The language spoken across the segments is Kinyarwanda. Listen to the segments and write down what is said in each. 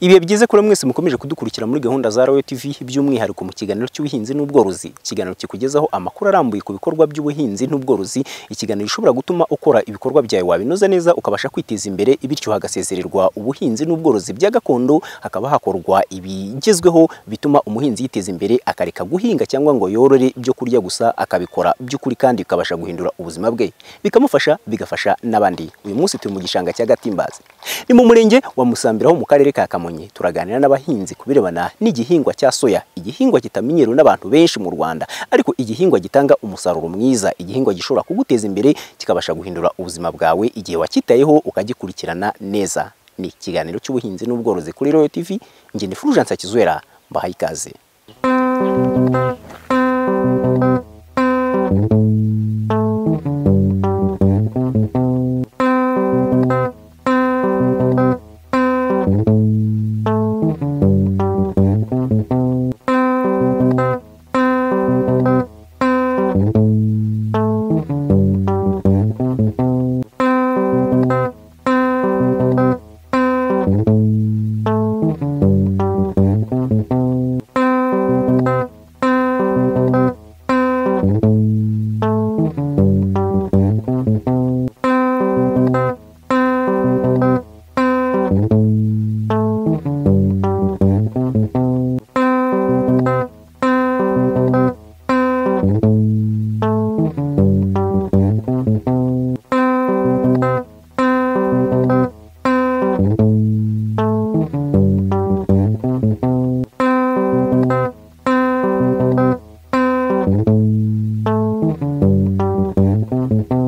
ibihe byiza kuri mwese mukomeje kudukurikira muri gahunda za Royal TV by'umwihariko mu kiganiro cy'ubuhinzi n'ubworozi ikiganiro kikugezaho amakuru arambuye ku bikorwa by'ubuhinzi n'ubworozi ikiganiro gishobora gutuma ukora ibikorwa byawe wabinoza neza ukabasha kwiteza imbere bityo hagasezererwa ubuhinzi n'ubworozi bya gakondo hakaba hakorwa ibigezweho bituma umuhinzi yiteza imbere akareka guhinga cyangwa ngo yorore ibyo kurya gusa akabikora by'ukuri kandi bikabasha guhindura ubuzima bwe bikamufasha bigafasha n'abandi uyu munsi turi mu gishanga cya Gatimbazi ni mu murenge wa Musambira ho mu karere ka Kamonyi turaganira n'abahinzi ku birebana n'igihingwa cya soya igihingwa kitamenyerewe n'abantu benshi mu Rwanda ariko igihingwa gitanga umusaruro mwiza igihingwa gishobora kuguteza imbere kikabasha guhindura ubuzima bwawe igihe wakitayeho ukagikurikirana neza ni ikiganiro cy'ubuhinzi n'ubworozi kuri Royal TV njye ni Fulgence Akizwera mbahaye ikaze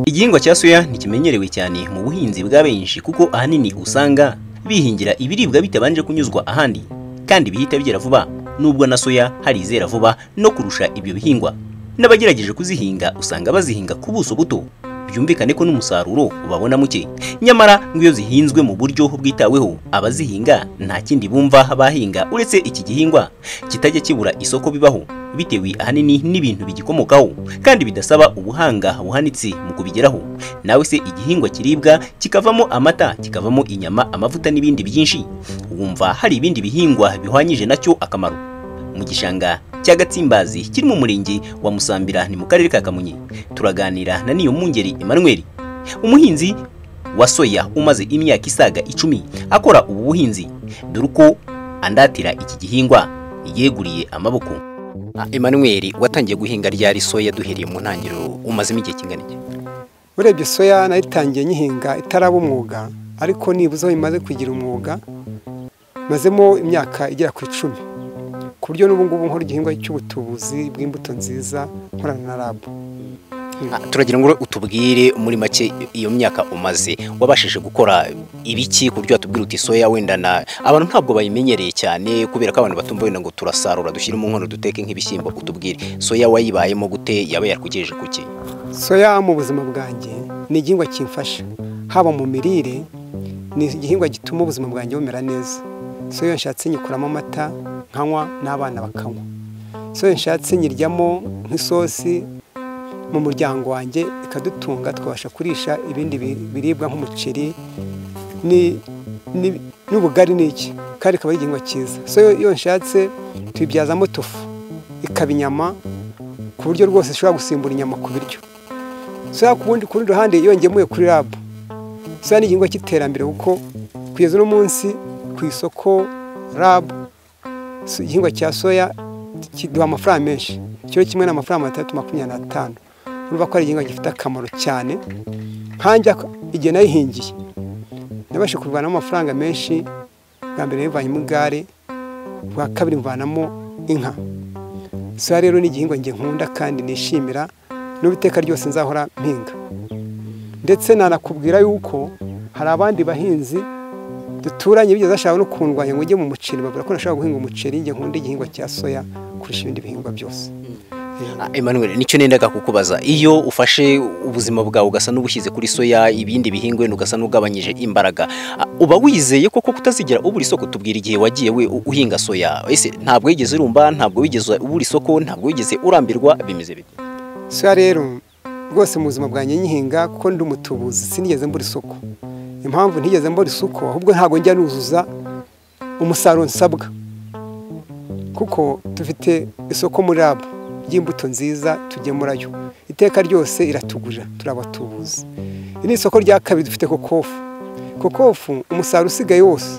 igihingwa cya soya ntikimenyerewe cyane mu buhinzi bwa benshi kuko ahanini usanga bihingira ibiribwa bitabanje kunyuzwa ahandi kandi bihita bigera vuba nubwo na soya hari izera vuba no kurusha ibyo bihingwa n'abagerageje kuzihinga usanga bazihinga ku buso buto byumvikane ko n'umusaruro babona muke nyamara ngo iyo zihinzwe mu buryo bwitaweho abazihinga nta kindi bumva bahinga uretse iki gihingwa kitajya kibura isoko bibaho bitewe ahanini n'ibintu bigikomokaho kandi bidasaba ubuhanga buhanitse mu kubigeraho nawe se igihingwa kiribwa kikavamo amata kikavamo inyama amavuta n'ibindi byinshi wumva hari ibindi bihingwa bihwanyije nacyo akamaro mu gishanga cya Gatsimbazi kiri mu murenge wa Musambira ni mu karere ka Kamonyi turaganira na niyo mungeri Emmanuel umuhinzi wa soya umaze imyaka isaga icumi akora ubu buhinzi dore uko andatira iki gihingwa yeguriye amaboko Emmanuel watangiye guhinga ryari soya duhereye mu ntangiriro umazemo igihe kingana iki urebye soya nayitangiye nyihinga itaraba umwuga ariko nibuze aho imaze kugira umwuga mazemo imyaka igera ku icumi ku buryo n'ubu ngubu nkora igihingwa cy'ubutubuzi bw'imbuto nziza nkorana na rabu turagira ngo utubwire muri make iyo myaka umaze wabashije gukora ibiki ku buryo watubwira uti soya wenda na abantu ntabwo bayimenyereye cyane kubera ko abantu batumva wenda ngo turasarura dushyire mu nkono duteke nk'ibishyimbo utubwire soya wayibayemo gute yaba yarkugejeje ku ki soya mu buzima bwanjye ni igihingwa kimfasha haba mu mirire ni igihingwa gituma ubuzima bwanjye bumera neza soya nshatse nyikuramo amata nkanywa n'abana bakanywa soya nshatse nyiryamo nk'isosi mu muryango wanjye ikadutunga twabasha kurisha ibindi biribwa nk'umuceri n'ubugari ni iki kandi ikaba ari igihingwa cyiza soya iyo nshatse tuyibyazamo tofu ikaba inyama ku buryo rwose ishobora gusimbura inyama ku biryo soya ku rundi ruhande iyo ngemuye kuri rabu soya ni igihingwa cy'iterambere kuko kugeza uno munsi ku isoko rabu igihingwa cya soya kiduha amafaranga menshi ikiro kimwe ni amafaranga atandatu makumyabiri n'atanu urumva ko ari igihingwa gifite akamaro cyane nkanjya igihe nayihingiye nabashe kurwanamo amafaranga menshi bwa mbere bivanyemo igare bwa kabiri mvanamo inka soya rero ni igihingwa njye nkunda kandi nishimira n'ubuteka ryose nzahora mpinga ndetse nanakubwira yuko hari abandi bahinzi duturanye bigeze bashaka no kundwanya ngo ujye mu muceri babura ko nashaka guhinga umuceri njye nkunda igihingwa cya soya kurusha ibindi bihingwa byose Emmanuel nicyo nendaga kukubaza iyo ufashe ubuzima bwawe ugasa n'ubushyize kuri soya ibindi bihingwa ugasa n'ugabanyije imbaraga uba wizeye koko kutazigira ubura isoko tubwira igihe wagiye we uhinga soya ese ntabwo wigeze urumba ntabwo wigeze ubura isoko ntabwo wigeze urambirwa bimeze bite soya rero rwose mu buzima bwanjye nyihinga kuko ndi umutubuzi sinigeze mbura isoko impamvu ntigeze mbora isuku ahubwo ntabwo njya nuzuza umusaruro nsabwa kuko dufite isoko muri rabu ry'imbuto nziza tugemurayo iteka ryose iratugurira turabatubuzi iri ni isoko rya kabiri dufite kokofu kokofu umusaruro usigaye wose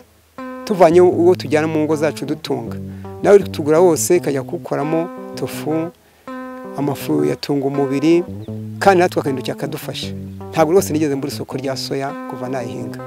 tuvanye uwo tujyana mu ngo zacu dutunga nawe uri kutugura wose ikajya kuwukoramo tofu amafu yatunga umubiri kandi natwe akahindukira akadufasha ntabwo rwose nigeze mbura isoko rya soya kuva nayihinga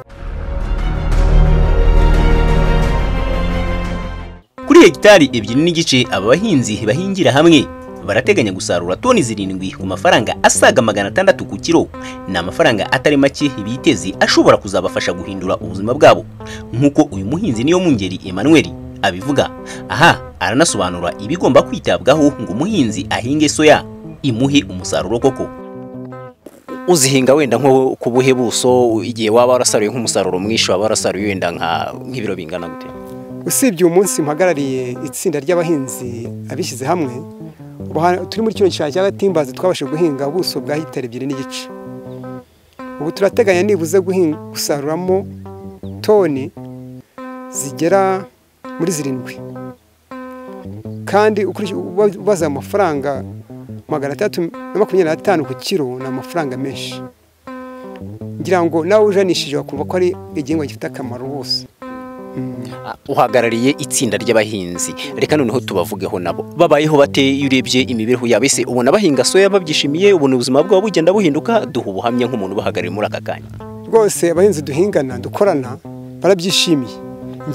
Kuri hegitari ebyiri n'igice aba bahinzi bahingira hamwe barateganya gusarura toni zirindwi ku mafaranga asaga magana atandatu ku kiro ni amafaranga atari make biteze ashobora kuzabafasha guhindura ubuzima bwabo nk'uko uyu muhinzi niyo mungeri Emmanuel abivuga aha aranasobanura ibigomba kwitabwaho ngo umuhinzi ahinge soya imuhe umusaruro koko uzihinga wenda nko ku buhe buso igihe waba warasaruye nk'umusaruro mwinshi waba warasaruye wenda nka nk'ibiro bingana gute usibye uyu munsi mpagarariye itsinda ry'abahinzi abishyize hamwe ubu hano- turi muri kino gishanga cya gatimbazi twabashije guhinga ubuso bwa hitari ebyiri n'igice ubu turateganya nibuze guhinga gusaruramo toni zigera muri zirindwi kandi ukurikije- uba- ubaze aya mafaranga magana atatu na makumyabiri n'atanu ku kiro ni amafaranga menshi ngira ngo nawe ujanishije wakumva ko ari igihingwa gifite akamaro wose Ah, uhagarariye itsinda ry'abahinzi reka noneho tubavugeho nabo babayeho bate iyo urebye imibereho yabo ese ubona bahinga soya babyishimiye ubona ubuzima bwabo bugenda buhinduka duha ubuhamya nk'umuntu ubahagarariye muri aka kanya rwose abahinzi duhingana dukorana barabyishimiye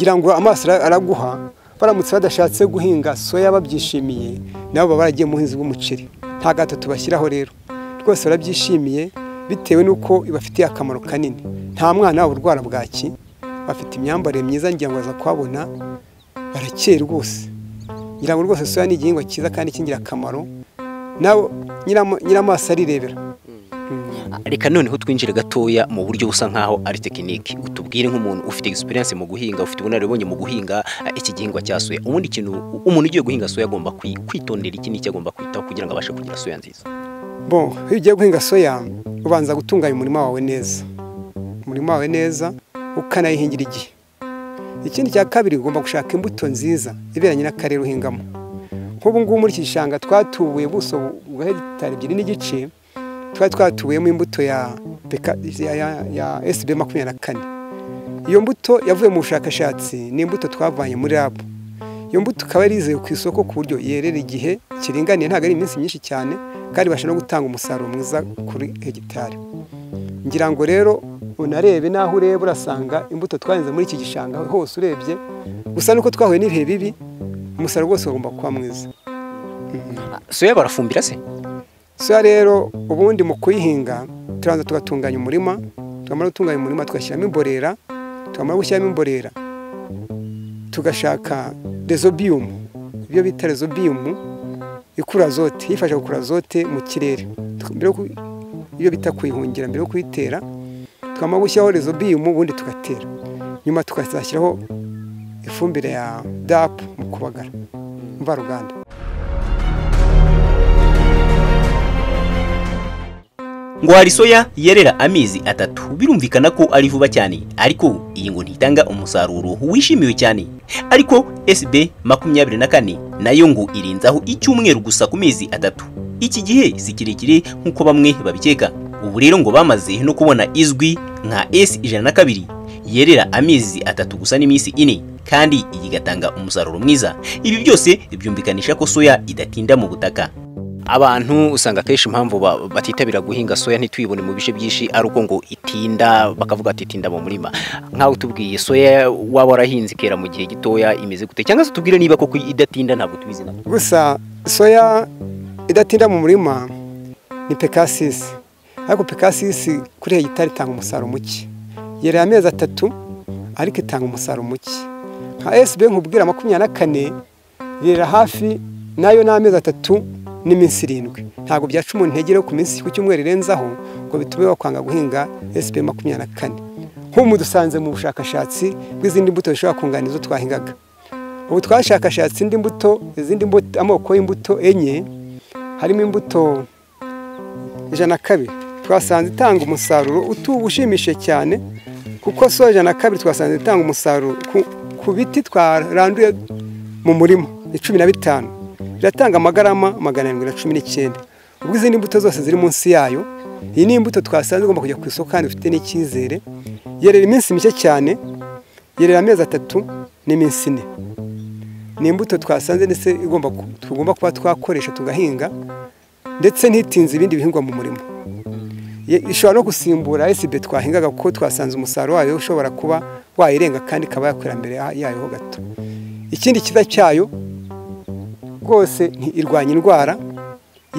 ngira ngo amaso ara- araguha baramutse badashatse guhinga soya babyishimiye nabo baba baragiye mu buhinzi bw'umuceri nta gato tubashyiraho rero rwose barabyishimiye bitewe n'uko ibafitiye akamaro kanini nta mwana wabo urwara bwaki bafite imyambarire myiza ngira ngo baza kuhabona barakeye rwose ngira ngo rwose soya ni igihingwa cyiza kandi cy'ingirakamaro nawe nyiramo- nyiramaso arirebera reka noneho twinjire gatoya mu buryo busa nkaho ari tekinike utubwire nk'umuntu ufite experience mu guhinga ufite ubunararibonye mu guhinga eh, iki gihingwa cya soya ubundi ikintu umuntu ugiye guhinga soya agomba kwi- kwitondera iki n'iki agomba kwitaho kugira ngo abashe kugira soya nziza Bon, iyo ugiye guhinga soya ubanza gutunganya umurima wawe neza umurima wawe neza ukanayihingira igihe ikindi cya kabiri ugomba gushaka imbuto nziza iberanye n'akarere uhingamo nk'ubu ngubu muri iki gishanga twatubuye ubuso bwa hegitari ebyiri n'igice twari twatubuyemo imbuto ya, beka- ya, ya, ya SB makumyabiri na kane iyo mbuto yavuye mu bushakashatsi ni imbuto twavanye muri lab iyo mbuto ikaba yarizewe ku isoko ku buryo yerera igihe kiringaniye ntabwo ari iminsi myinshi cyane kandi ibasha no gutanga umusaruro mwiza kuri hegitari ngira ngo rero unarebe n'aho ureba urasanga imbuto twahinze muri iki gishanga hose urebye gusa nuko twahuye n'ibihe bibi umusaruro wose ugomba kuba mwiza soya barafumbira se soya rero ubundi mu kuyihinga turabanza tugatunganya umurima twamara gutunganya umurima tugashyiramo imborera twamara gushyiramo imborera tugashaka rezobiyumu ibyo bita rezobiyumu ikura azote yifasha gukura azote mu kirere Tw- mbere yo ku- iyo bita kuyihungira mbere yo kuyitera twamara gushyiraho rezobiyumu ubundi tugatera nyuma tukazashyiraho ifumbire ya dapu mu kubagara mvaruganda ngo hari soya yerera amezi atatu birumvikana ko ari vuba cyane ariko iyi ngo ntitanga umusaruro wishimiwe cyane ariko SB makumyabiri na kane nayo ngo irenzaho icyumweru gusa ku mezi atatu iki gihe si kirekire nk'uko bamwe babikeka ubu rero ngo bamaze no kubona izwi nka S ijana na kabiri yerera amezi atatu gusa n'iminsi ine kandi iyi igatanga umusaruro mwiza ibi byose byumvikanisha ko soya idatinda mu butaka abantu usanga akenshi impamvu ba- batitabira guhinga soya ntituyibone mu bice byinshi ari uko ngo itinda bakavuga ati itinda mu murima nk'aho utubwiye soya waba warahinze ikera mu gihe gitoya imeze gute cyangwa se utubwire niba koko idatinda ntabwo tubizi nabyo gusa soya idatinda mu murima ni pekasisi ariko pekasisi kuri hegitari itanga umusaruro muke yerera amezi atatu ariko itanga umusaruro muke nka esibe nkubwira makumyabiri na kane yerera hafi nayo ni amezi atatu n'iminsi irindwi ntabwo byaca umuntu intege rero ku minsi ku cyumweru irenzaho ngo bitume bakwanga guhinga esibe makumyabiri na kane nk'ubu dusanze mu bushakashatsi bw'izindi mbuto zishobora kunganira izo twahingaga ubu twashakashatse indi mbuto izindi mbuto amoko y'imbuto enye harimo imbuto ijana na kabiri twasanze itanga umusaruro utu- ushimishije cyane kuko soya ijana na kabiri twasanze itanga umusaruro ku- ku biti twaranduye mu murima cumi na bitanu biratanga amagarama magana arindwi na cumi n'icyenda ubwo izindi mbuto zose ziri munsi yayo iyi ni imbuto twasanze igomba kujya ku isoko kandi ufite n'icyizere yerera iminsi mike cyane yerera amezi atatu n'iminsi ine ni imbuto twasanze ndetse igomba ku- tugomba kuba twakoresha tugahinga ndetse ntitinze ibindi bihingwa mu murimo Ye- ishobora no gusimbura esibe twahingaga kuko twasanze umusaruro wayo ushobora kuba wayirenga kandi ikaba yakwira mbere ya- yayo ho gato ikindi cyiza cyayo rwose nti- irwanya indwara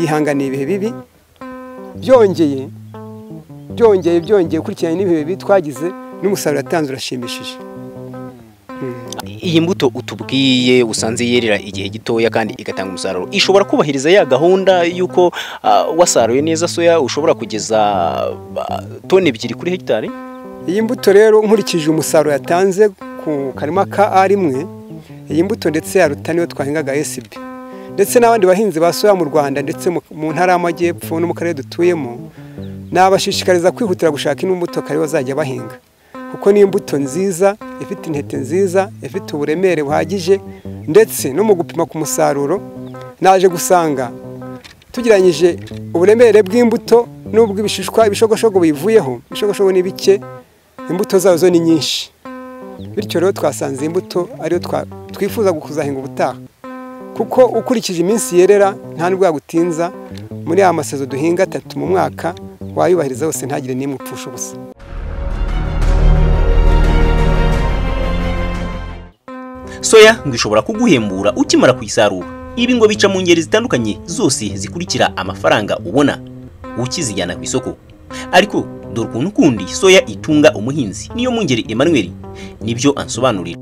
yihanganiye ibihe bibi byongeye byongeye byongeye ukurikiranye n'ibihe bibi twagize n'umusaruro yatanze urashimishije iyi mbuto utubwiye usanze yerera igihe gitoya kandi igatanga umusaruro ishobora kubahiriza ya gahunda y'uko ah, wasaruye neza soya ushobora kugeza ah, toni ebyiri kuri hegitari iyi mbuto rero nkurikije umusaruro yatanze ku karima ka a rimwe iyi mbuto ndetse yaruta niyo twahingaga SB ndetse n'abandi bahinzi ba soya mu rwanda ndetse mu- mu ntara y'amajyepfo no mu karere dutuyemo nabashishikariza kwihutira gushaka ino mbuto kare bazajya bahinga kuko ni imbuto nziza ifite intete nziza ifite uburemere buhagije ndetse no mu gupima ku musaruro naje gusanga tugereranyije uburemere bw'imbuto n'ubw'ibishishwa ibishogoshogo bivuyeho ibishogoshogo ni bike imbuto zazo zo ni nyinshi bityo rero twasanze imbuto ariyo twa- twifuza kuzahinga ubutaha kuko ukurikije iminsi yerera nta nubwo yagutinza muri ya masezo duhinga atatu mu mwaka wayubahiriza yose ntagire n'imwe upfusha ubusa soya ngo ishobora kuguhembura ukimara kuyisarura ibi ngo bica mu ngeri zitandukanye zose zikurikira amafaranga ubona ukizijyana ku isoko ariko dore ukuntu kundi soya itunga umuhinzi niyo mu ngeri Emmanuel nibyo ansobanurira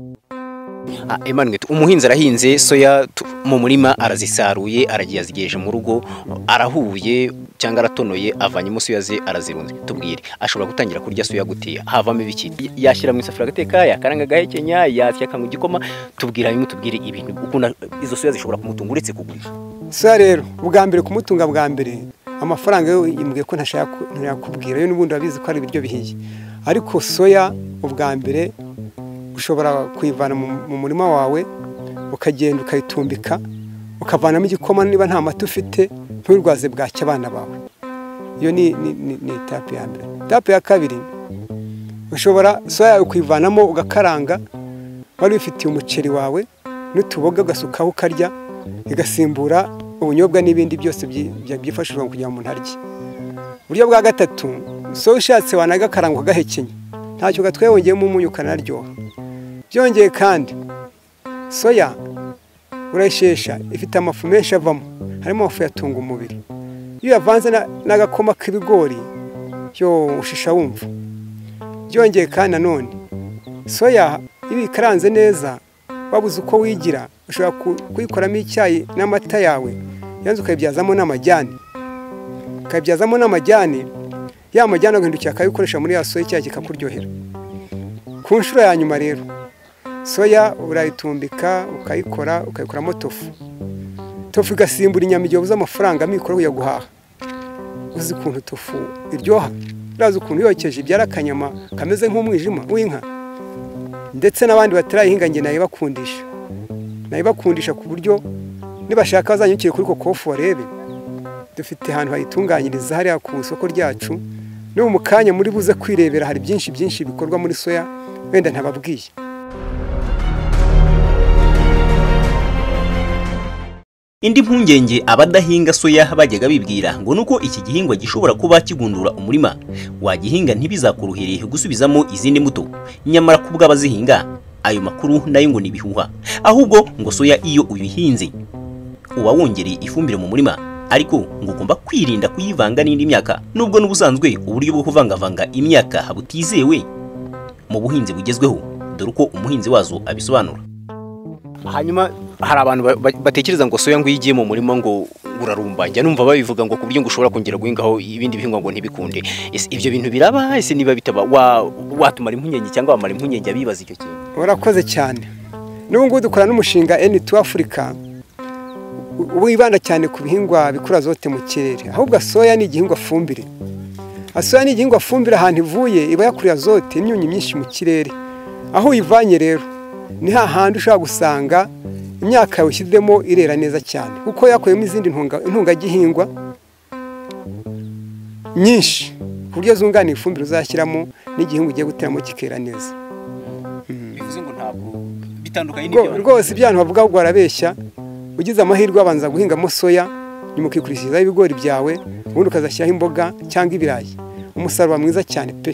Ah, Emmanuel umuhinzi arahinze soya tu- mu murima arazisaruye aragiye azigeje mu rugo arahuye cyangwa aratonoye avanyemo soya ze arazirunze tubwire ashobora gutangira kurya soya gutiya havamo ibiki Y- yashyira mu isafuriya agateka yakaranga agahekenya yasya akanywa igikoma tubwira bimwe tubwire ibintu ukunda izo soya zishobora kumutunga uretse kugurisha soya rero ubwa mbere kumutunga bwa mbere amafaranga yo yimbwiye ko ntashaka ku- ntiyakubwira yo n'ubundi urabizi ko ari ibiryo bihiye ariko soya ubwa mbere ushobora kuyivana mu mu murima wawe ukagenda ukayitumbika ukavanamo igikoma niba nta mata ufite nturwaze bwacya abana bawe iyo ni ni- ni- ni etape ya mbere etape ya kabiri ushobora soya yawe kuyivanamo ugakaranga wari wifitiye umuceri wawe n'utuboga ugasukaho ukarya igasimbura ubunyobwa n'ibindi byose byi- bya- byifashishwa kugira ngo umuntu arye uburyo bwa gatatu soya ushatse wanagakaranga ugahekenya ntacyo gatwaye wongeyemo umunyu ukanaryoha byongeye kandi soya urayishesha ifite amafu menshi avamo harimo amafu yatunga umubiri iyo uyavanze na- n'agakoma k'ibigori yo ushisha wumva byongeye kandi nanone soya iyo uyikaranze neza wabuze uko wigira ushobora ku- kuyikoramo icyayi n'amata yawe yanze ukayibyazamo n'amajyane ukayibyazamo n'amajyane ya majyane agahindukira akayikoresha muri ya soya icyayi kikakuryohera ku nshuro ya nyuma rero soya urayitumbika ukayikora ukayikoramo tofu tofu igasimbura inyama igihe ubuze amafaranga amikoro yo guhaha uzi ukuntu tofu iryoha urazi ukuntu yokeje ibyara akanyama kameze nk'umwijima w'inka ndetse n'abandi batarayihinga njye nayibakundisha nayibakundisha ku buryo nibashaka bazanyukire kuri kokofu barebe dufite ahantu hayitunganyiriza hariya ku isoko ryacu no mu kanya muri buze kwirebera hari byinshi byinshi bikorwa muri soya wenda ntababwiye indi mpungenge abadahinga soya bajyaga bibwira ngo nuko iki gihingwa gishobora kuba kigundura umurima wagihinga ntibizakorohere gusubizamo izindi mbuto nyamara ku bw'abazihinga ayo makuru nayo ngo ni ibihuha ahubwo ngo soya iyo uyihinze uba wongereye ifumbire mu murima ariko ngo ugomba kwirinda kuyivanga n'indi myaka nubwo n'ubusanzwe uburyo bwo kuvangavanga imyaka butizewe mu buhinzi bugezweho dore uko umuhinzi wazo abisobanura hanyuma hari abantu ba- ba- batekereza ngo soya ngo iyo igiye mu murima ngo ngo urarumba njya numva babivuga ngo ku buryo ngo ushobora kongera guhingaho ibindi bihingwa ngo ntibikunde Ese ibyo bintu biraba ese niba bitaba wa- watumara impungenge cyangwa wamara impungenge abibaza icyo kintu urakoze cyane n'ubu ngubu dukora n'umushinga eni tu afurika u- wibanda cyane ku bihingwa bikura zote mu kirere ahubwo soya ni igihingwa fumbire Ah, soya ni igihingwa fumbire ahantu ivuye iba yakurira zote imyunyu myinshi mu kirere aho uyivanye rero ni hahandi ushobora gusanga imyaka yawe ushyizemo irera neza cyane kuko yakuyemo izindi ntunga- intungagihingwa nyinshi ku buryo zunganira ifumbire uzashyiramo n'igihingwa ugiye guteramo kikera neza bivuze ngo ntabwo bitandukanye Rwo- rwose ibya bantu bavuga ngo barabeshya ugize amahirwe abanza guhingamo soya nyuma ukikurikizaho ibigori byawe ubundi ukazashyiraho imboga cyangwa ibirayi umusaruro mwiza cyane pe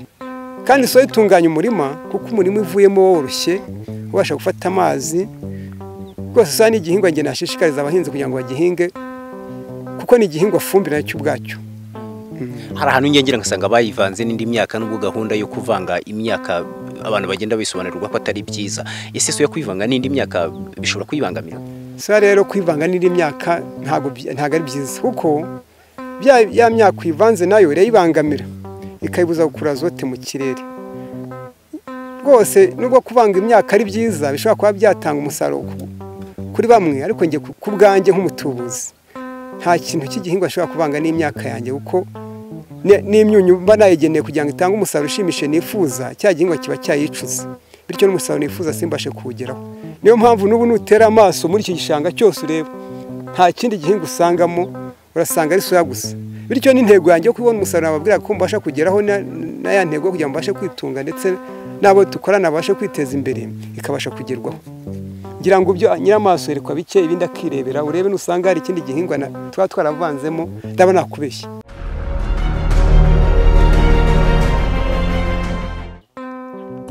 kandi soya itunganya umurima kuko umurima ivuyemo woroshye ubasha gufata amazi rwose soya ni igihingwa njye nashishikariza abahinzi kugira ngo bagihinge kuko ni igihingwa fumbire cyo ubwacyo hari ahantu ngengera ngasanga bayivanze n'indi myaka n'ubwo gahunda yo kuvanga imyaka abantu bagenda bisobanurirwa ko atari byiza ese so yo kwivanga n'indi myaka bishobora kuyibangamira soya rero kwivanga n'indi myaka ntabwo byi- ntabwo ari byiza kuko bya ya myaka uyivanze nayo irayibangamira ikayibuza gukura azote mu kirere rwose nubwo kuvanga imyaka ari byiza bishobora kuba byatanga umusaruro ku- kuri bamwe ariko njye ku ku bwanjye nk'umutubuzi nta kintu cy'igihingwa ashobora kuvanga n'imyaka yanjye kuko ne- n'imyunyu mba nayigeneye kugira ngo itange umusaruro ushimishije nifuza cya gihingwa kiba cyayicuze bityo n'umusaruro nifuza simbashe kuwugeraho niyo mpamvu n'ubu nutera amaso muri iki gishanga cyose ureba nta kindi gihingwa usangamo urasanga ari soya gusa bityo n'intego yanjye yo kubona umusaruro nababwira ko mbasha kugeraho na na ya ntego yo kugira ngo mbashe kwitunga ndetse n'abo dukorana babashe kwiteza imbere ikabasha kugerwaho ngira ngo ibyo nyiramaso yerekwa bike ibindi akirebera urebe nusanga hari ikindi gihingwa na- tuba twaravanzemo ndaba nakubeshya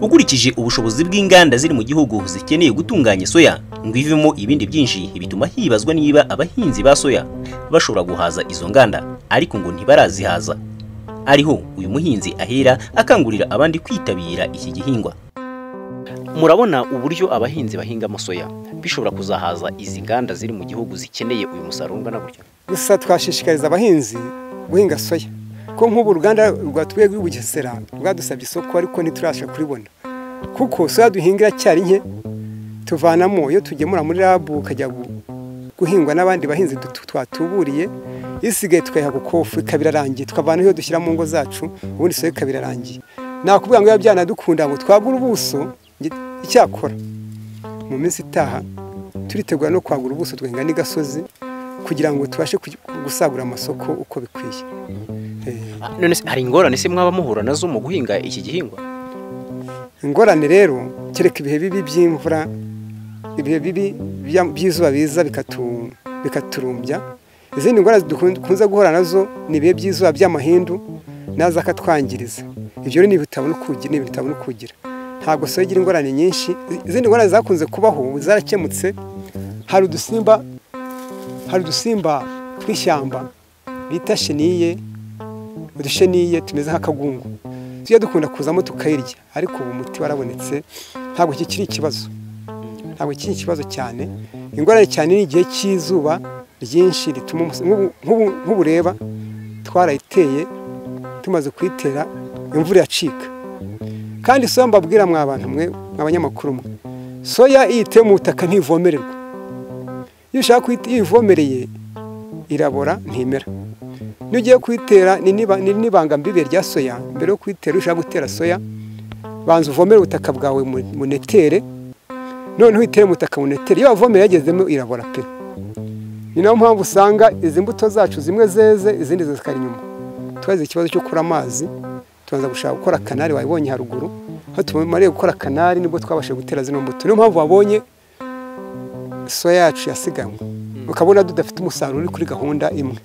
ukurikije ubushobozi bw'inganda ziri mu gihugu zikeneye gutunganya soya ngo ivemo ibindi byinshi bituma hibazwa niba abahinzi ba soya bashobora guhaza izo nganda ariko ngo ntibarazihaza ariho uyu muhinzi ahera akangurira abandi kwitabira iki gihingwa murabona uburyo abahinzi bahingamo soya bishobora kuzahaza izi nganda ziri mu gihugu zikeneye uyu musaruro ungana gutya gusa twashishikariza abahinzi guhinga soya ko nk'ubu uruganda rwa twe rw'i Bugesera rwadusabye isoko ariko ntiturabasha kuribona kuko soya duhinga iracyari nke tuvanamo iyo tugemura muri rabu ukajya gu- guhingwa n'abandi bahinzi dutu- twatuburiye isigaye tukayiha gukofu ikaba irarangiye tukavana iyo dushyira mu ngo zacu ubundi soya ikaba irarangiye nakuvuga ngo biba byanadukunda ngo twagura ubuso nge- icyakora mu minsi itaha turitegura no kwagura ubuso twahinga n'igasozi kugira ngo tubashe kugi- gusagura amasoko uko bikwiye Eh, Ah, none se hari ingorane se mwaba muhura nazo mu guhinga iki gihingwa ingorane rero kereka ibihe bibi by'imvura ibihe bibi bya- by'izuba biza bikatu- bikaturumbya izindi ndwara dukunze guhura nazo ni ibihe by'izuba by'amahindu naza akatwangiriza ibyo rero ni ibitabona ukugira ni ibintu bitabona ukugira ntabwo soya igira ingorane nyinshi izindi ngorane zakunze kubaho ubu zarakemutse hari udusimba hari udusimba tw'ishyamba bita sheniye udusheniye tumeze nk'akagungu tujya dukunda kuzamo tukayirya ariko ubu umuti warabonetse ntabwo kikiri ikibazo ntabwo kikiri ikibazo cyane ingorane cyane ni igihe cy'izuba ryinshi rituma umus- nk'ubu- nk'ubu- nk'ubu ureba twarayiteye tumaze kuyitera imvura iracika kandi soya mbabwira mwa bantu mwe mwa banyamakuru mwe soya iyo iteye mu butaka ntivomererwa iyo ushaka kuyita iyo uyivomereye irabora ntimera niyo ugiye kuyitera ni niba- ni n'ibanga mbibe rya soya mbere yo kuyitera ushaka gutera soya banza uvomere ubutaka bwawe mu- munetere noneho uyitere mu butaka munetere iyo wavomere yagezemo irabora pe ni nayo mpamvu usanga izi mbuto zacu zimwe zeze izindi zikari inyuma twagize ikibazo cyo kubura amazi tubanza gushaka gukora kanari wabibonye haruguru aho tumariye gukora kanari nibwo twabashije gutera zino mbuto niyo mpamvu wabonye soya yacu yasiganywe ukabona tudafite umusaruro uri kuri gahunda imwe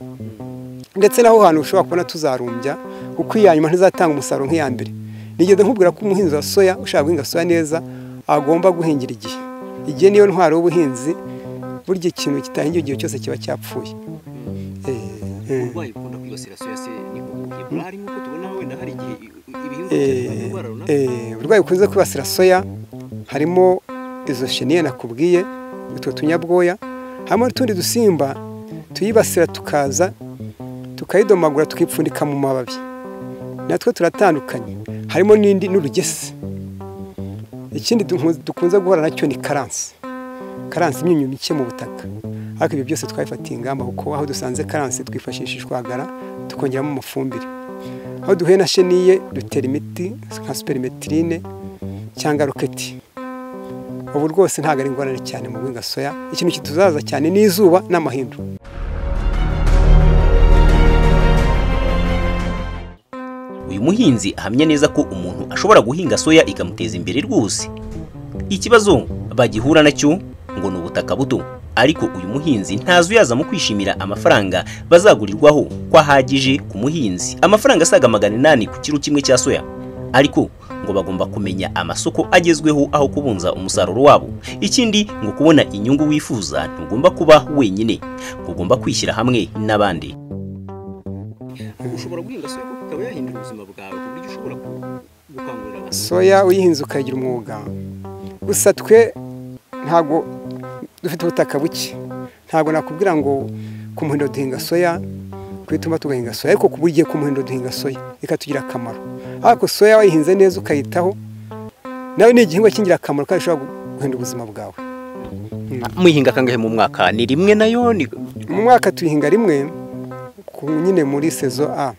ndetse n'aho hantu ushobora kubona tuzarumbya kuko iya nyuma ntizatanga umusaruro nk'iya mbere nigeze nkubwira ko umuhinzi wa soya ushaka guhinga soya neza agomba guhingira igihe igihe niyo ntwaro y'ubuhinzi burya ikintu kitahingiwe igihe cyose kiba cyapfuye Eh, eh. uburwayi bukunda kwibasira soya se ni ubuhe hari nk'uko tubona wenda hari igihe ibihingwa Eh, eh, uburwayi bukunze kwibasira soya harimo izo sheniye nakubwiye utwo tunyabwoya harimo n'utundi dusimba tuyibasira tukaza tukayidomagura tukipfundika mu mababi natwo turatandukanye harimo n'indi n'urugese ikindi dukunze- dukunze guhura nacyo ni karansi karansi imyunyu mike mu butaka ariko ibyo byose twabifatiye ingamba kuko aho dusanze karansi twifashisha ishwagara tukongeramo amafumbire aho duhuye na sheniye dutera imiti nka superimetirine cyangwa roketi ubu rwose ntabwo ari ingorane cyane mu guhinga soya ikintu kituzaza cyane ni izuba n'amahindu uyu muhinzi ahamya neza ko umuntu ashobora guhinga soya ikamuteza imbere rwose ikibazo bagihura nacyo ngo ni ubutaka buto ariko uyu muhinzi ntazi uyaza mu kwishimira amafaranga bazagurirwaho ko ahagije ku muhinzi amafaranga asaga magana inani ku kiro kimwe cya soya ariko ngo bagomba kumenya amasoko agezweho aho kubunza umusaruro wabo ikindi ngo kubona inyungu wifuza ntugomba kuba wenyine ugomba kwishyira hamwe n'abandi ushobora guhinga soya kuko ikaba yahindura ubuzima bwawe ku buryo ushobora gukangurira abantu soya uyihinze ukayigira umwuga gusa twe ntabwo dufite ubutaka buke ntabwo nakubwira ngo ku muhindo duhinga soya kwituma tugahinga soya ariko buri gihe ku muhindo duhinga soya ikatugirira akamaro ariko soya wayihinze neza ukayitaho nawe ni igihingwa cy'ingirakamaro kandi ushobora guhindura ubuzima bwawe muyihinga kangahe mu mwaka ni rimwe nayo ni mu mwaka tuyihinga rimwe ku nyine muri sezo a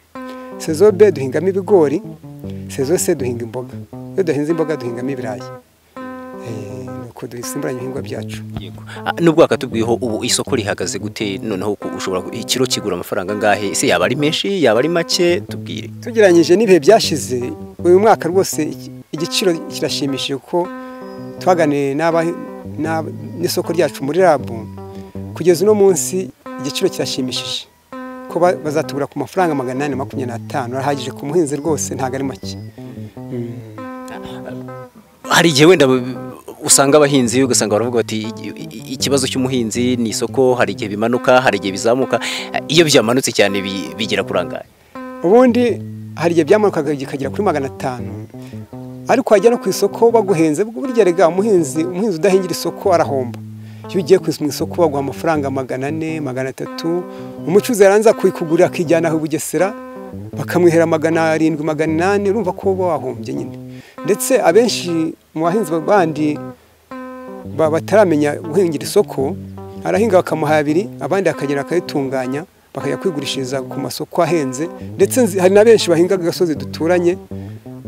sezo b duhingamo ibigori sezo c duhinga imboga iyo duhinze imboga duhingamo ibirayi Eh, nuko dusimburanya ibihingwa byacu Yego. Ah, nubwo wakatubwiyeho ubu isoko rihagaze gute noneho ku- ushobora ku- ikiro kigura amafaranga angahe ese yaba ari menshi yaba ari make tubwire tugereranyije n'ibihe byashize uyu mwaka rwose iki- igiciro kirashimishije kuko twaganiriye n'aba- n'ab- n'isoko ryacu muri rabu kugeza uno munsi igiciro kirashimishije ko ba- bazatugura ku mafaranga magana inani na makumyabiri n'atanu arahagije ku muhinzi rwose ntabwo ari make hari igihe wenda b- usanga abahinzi ugasanga baravuga bati "Igi- i- ikibazo cy'umuhinzi ni isoko hari igihe bimanuka hari igihe bizamuka Ah, iyo byamanutse cyane bi- bigera kurangaye ubundi hari igihe byamanukaga bikagera kuri magana atanu ariko wajya no ku isoko baguhenze burya rega umuhinzi umuhinzi udahingira isoko arahomba iyo ugiye ku mu isoko baguha amafaranga magana ane magana atatu umucuruzi yaranza kuyikugurira akijyana aho i bugesera bakamwihera magana arindwi magana inani urumva ko uba wahombye nyine ndetse abenshi mu bahinzi bandi ba- bataramenya guhingira isoko arahinga bakamuha abiri abandi akagera akayitunganya bakajya kwigurishiriza ku masoko ahenze ndetse nzi- hari na benshi bahinga agasozi duturanye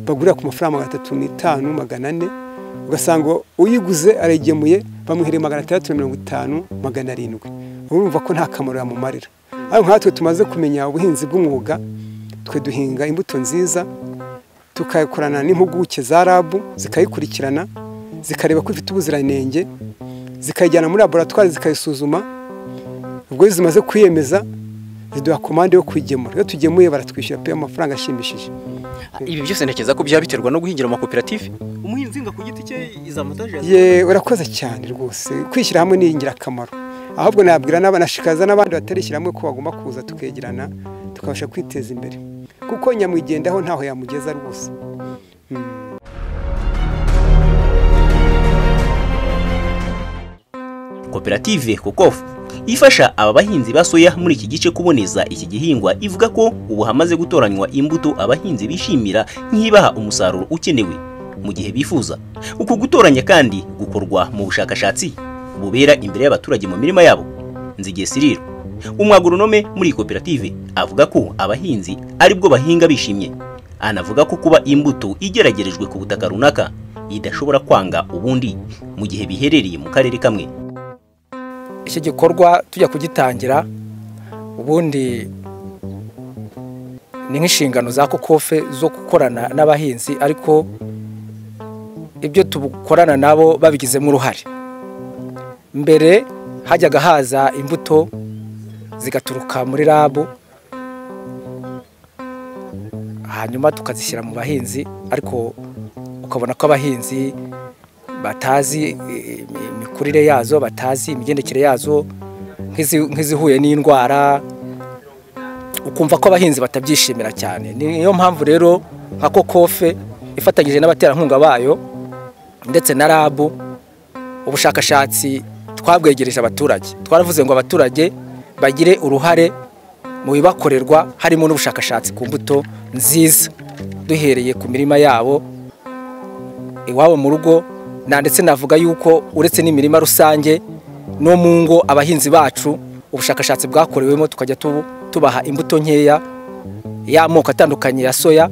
bagurira ku mafaranga magana atatu n'itanu magana ane ugasanga uyiguze arayigemuye bamuhereye magana atandatu na mirongo itanu magana arindwi urumva ko nta kamaro yamumarira ariko nkatwe tumaze kumenya ubuhinzi bw'umwuga twe duhinga imbuto nziza tukakorana n'impuguke za rabu zikayikurikirana zikareba ko ifite ubuziranenge zikayijyana muri laboratwari zikayisuzuma ubwo iyo zimaze kwiyemeza ziduha komande yo kuyigemura iyo tugemuye baratwishyura pe amafaranga ashimishije Ah, ibi byose ntekereza ko byaba biterwa no guhingira amakoperative umuhinzi nga ku giti cye izamutage ye urakoze cyane rwose kwishyira hamwe ni ingirakamaro ahubwo nabwira n'abanashikaza n'abandi batarishyira hamwe ko bagomba kuza tukegerana tukabasha kwiteza imbere kuko nyamwigendaho ntaho yamugeza rwose koperative kokofu ifasha aba bahinzi ba soya muri iki gice kuboneza iki gihingwa ivuga ko ubu hamaze gutoranywa imbuto abahinzi bishimira nk'ibaha umusaruro ukenewe mu gihe bifuza uku gutoranya kandi gukorwa mu bushakashatsi bubera imbere y'abaturage mu mirima yabo nzigiye siriro umwagoronome muri iyi koperative avuga ko abahinzi aribwo bahinga bishimye anavuga ko kuba imbuto igeragerejwe ku butaka runaka idashobora kwanga ubundi mu gihe biherereye mu karere kamwe iki gikorwa tujya kugitangira ubundi ni nk'inshingano za kokofe zo gukorana n'abahinzi ariko ibyo tukorana nabo babigizemo uruhare mbere hajyaga haza imbuto zigaturuka muri rabu hanyuma tukazishyira mu bahinzi ariko ukabona ko abahinzi batazi eh, imikurire yazo batazi imigendekere yazo nk'izi- nk'izihuye n'indwara ukumva ko abahinzi batabyishimira cyane niyo mpamvu rero nka kokofe ifatanyije n'abaterankunga bayo ndetse na rabu ubushakashatsi twabwegereje abaturage twaravuze ngo abaturage bagire uruhare mu bibakorerwa harimo n'ubushakashatsi ku mbuto nziza duhereye ku mirima yabo iwabo mu rugo na ndetse navuga yuko uretse n'imirima rusange no mu ngo abahinzi bacu ubushakashatsi bwakorewemo tukajya tubu- tubaha imbuto nkeya y'amoko atandukanye ya soya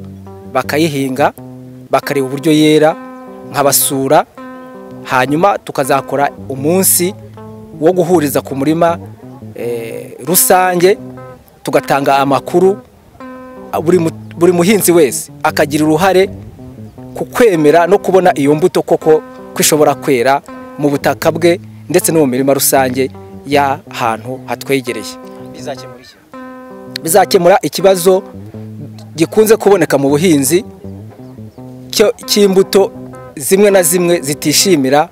bakayihinga bakareba uburyo yera nkabasura hanyuma tukazakora umunsi wo guhuriza ku murima eh, rusange tugatanga amakuru buri mu- buri muhinzi wese akagira uruhare ku kwemera no kubona iyo mbuto koko ko ishobora kwera mu butaka bwe ndetse no mu mirima rusange y'ahantu hatwegereye bizakemura ikibazo gikunze kuboneka mu buhinzi cyo- cy'imbuto zimwe na zimwe zitishimira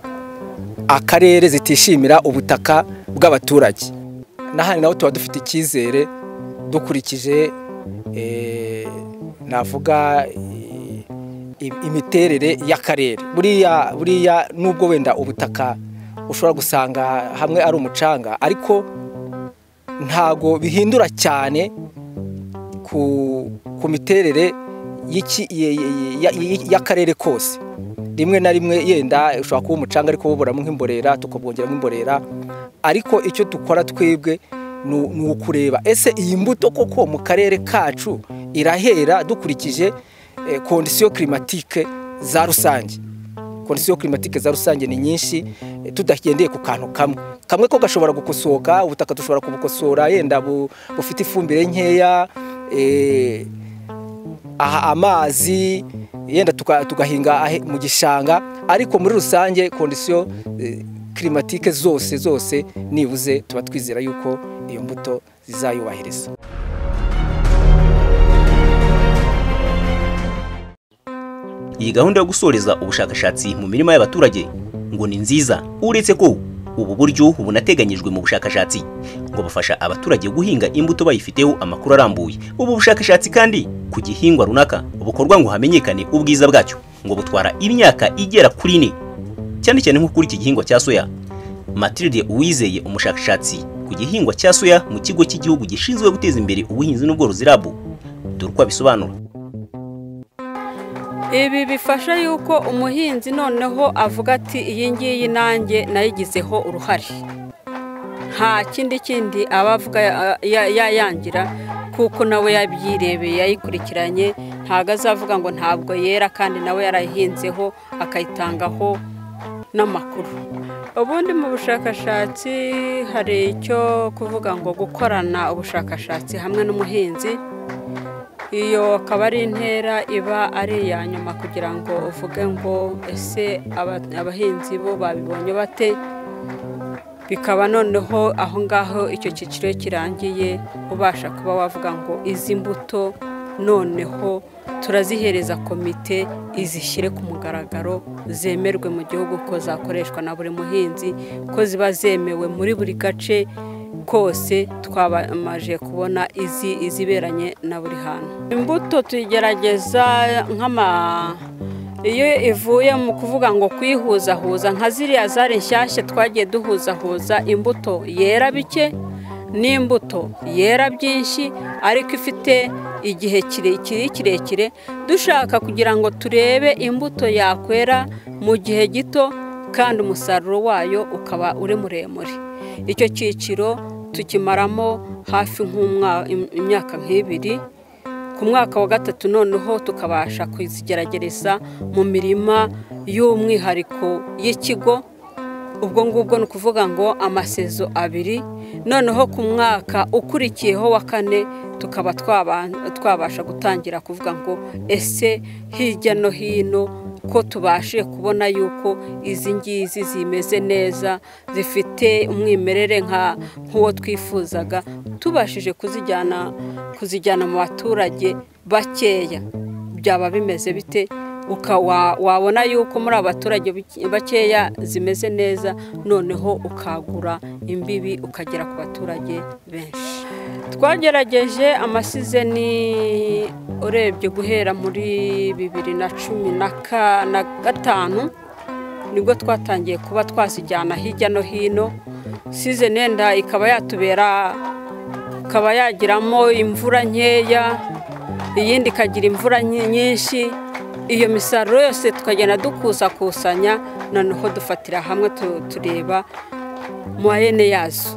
akarere zitishimira ubutaka bw'abaturage n'ahandi naho tuba dufite icyizere dukurikije eh, navuga eh, im- imiterere y'akarere buriya buriya nubwo wenda ubutaka ushobora gusanga hamwe ari umucanga ariko ntago bihindura cyane ku, ku miterere y'iki- ye- ye- ya- ya- y'akarere kose rimwe na rimwe yenda ushobora kuba umucanga ariko buburamo nk'imborera tukabwongeramo imborera ariko icyo dukora twebwe ni u- ni ukureba ese iyi mbuto koko mu karere kacu irahera dukurikije eh, kondisiyo kirimatike za rusange kondisiyo kirimatike za rusange ni nyinshi eh, tudagendeye ku kantu kamwe kamwe ko gashobora gukosoka ubutaka dushobora kubukosora yenda bu- bufite ifumbire nkeya eh, aha amazi yenda tuka- tugahinga ahe- mu gishanga ariko muri rusange kondisiyo eh, kirimatike zose zose nibuze tuba twizera yuko iyo mbuto zizayubahiriza iyi gahunda yo gusoreza ubushakashatsi mu mirima y'abaturage ngo ni nziza uretse ko ubu buryo bunateganyijwe mu bushakashatsi ngo bufasha abaturage guhinga imbuto bayifiteho amakuru arambuye ubu bushakashatsi kandi ku gihingwa runaka bukorwa ngo hamenyekane ubwiza bwacyo ngo butwara imyaka igera kuri ine cyane cyane nko kuri iki gihingwa cya soya Mathilde Uwizeye umushakashatsi ku gihingwa cya soya mu kigo cy'igihugu gishinzwe guteza imbere ubuhinzi n'ubworozi RAB dore uko abisobanura ibi bifasha yuko umuhinzi noneho avuga ati iyi ngiyi nanjye nayigizeho uruhare nta kindi kindi aba avuga ya- ya- ya- yangira kuko nawe yabyirebeye yayikurikiranye ntabwo azavuga ngo ntabwo yera kandi nawe yarayihinzeho akayitangaho n'amakuru ubundi mu bushakashatsi hari icyo kuvuga ngo gukorana ubushakashatsi hamwe n'umuhinzi iyo akaba ari intera iba ari iya nyuma kugira ngo uvuge ngo ese aba- abahinzi bo babibonye bate bikaba noneho aho ngaho icyo cyiciro kirangiye ubasha kuba wavuga ngo izi mbuto noneho turazihereza komite izishyire ku mugaragaro zemerwe mu gihugu ko zakoreshwa na buri muhinzi ko ziba zemewe muri buri gace kose twabamaje kubona izi iziberanye na buri hantu imbuto tuyigerageza nk'ama iyo ivuye mu kuvuga ngo kuyihuzahuza nka ziriya zari nshyashya twagiye duhuzahuza imbuto yera bike n'imbuto yera byinshi ariko ifite igihe kirekire kirekire dushaka kugira ngo turebe imbuto yakwera mu gihe gito kandi umusaruro wayo ukaba uri muremure icyo cyiciro tukimaramo hafi nk'umwa- im- imyaka nk'ibiri ku mwaka wa gatatu noneho tukabasha kuzigerageza mu mirima y'umwihariko y'ikigo ubwo ngubwo ni ukuvuga ngo amasezo abiri noneho ku mwaka ukurikiyeho wa kane tukaba twaba- twabasha gutangira kuvuga ngo ese hirya no hino ko tubashe kubona yuko izi ngizi zimeze neza zifite umwimerere nka nk'uwo twifuzaga tubashije kuzijyana kuzijyana mu baturage bakeya byaba bimeze bite uka wa- wabona yuko muri aba baturage bike- bakeya zimeze neza noneho ukagura imbibi ukagera ku baturage benshi twagerageje amasizeni urebye guhera muri bibiri na cumi na ka- na gatanu nibwo twatangiye kuba twazijyana hirya no hino sizeni yenda ikaba yatubera ikaba yagiramo imvura nkeya iyindi ikagira imvura nyi- nyinshi iyo misaruro yose tukagenda dukusakusanya noneho dufatira hamwe tu- tureba mwayene yazo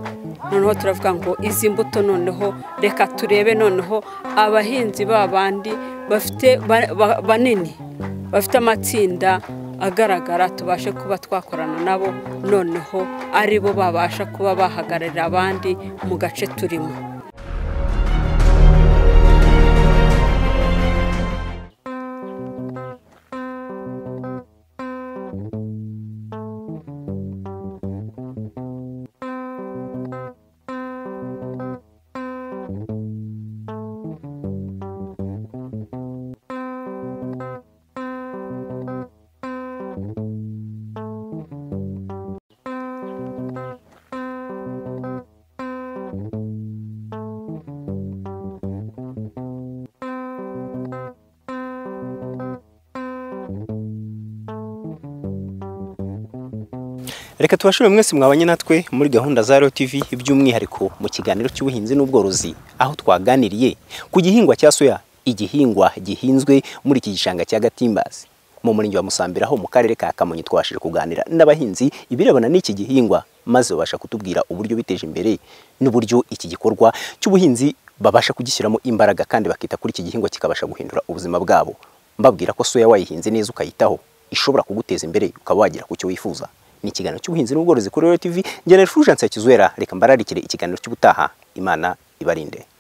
noneho turavuga ngo izi mbuto noneho reka turebe noneho abahinzi ba bandi bafite ba- ba- banini bafite amatsinda agaragara tubashe kuba twakorana nabo noneho ari bo babasha kuba bahagararira abandi mu gace turimo reka tubashime mwese mwabanye natwe muri gahunda za Royal TV by'umwihariko mu kiganiro cy'ubuhinzi n'ubworozi aho twaganiriye ku gihingwa cya soya igihingwa gihinzwe muri iki gishanga cya Gatimbazi mu murenge wa Musambira ho mu karere ka Kamonyi twabashije kuganira n'abahinzi ibirebana n'iki gihingwa maze babasha kutubwira uburyo biteje imbere n'uburyo iki gikorwa cy'ubuhinzi babasha kugishyiramo imbaraga kandi bakita kuri iki gihingwa kikabasha guhindura ubuzima bwabo mbabwira ko soya wayihinze neza ukayitaho ishobora kuguteza imbere ukaba wagera ku cyo wifuza ni ikiganiro cy'ubuhinzi n'ubworozi kuri Royal TV njyana Fulgence ya Kizuera reka mbararikire ikiganiro cy'ubutaha imana ibarinde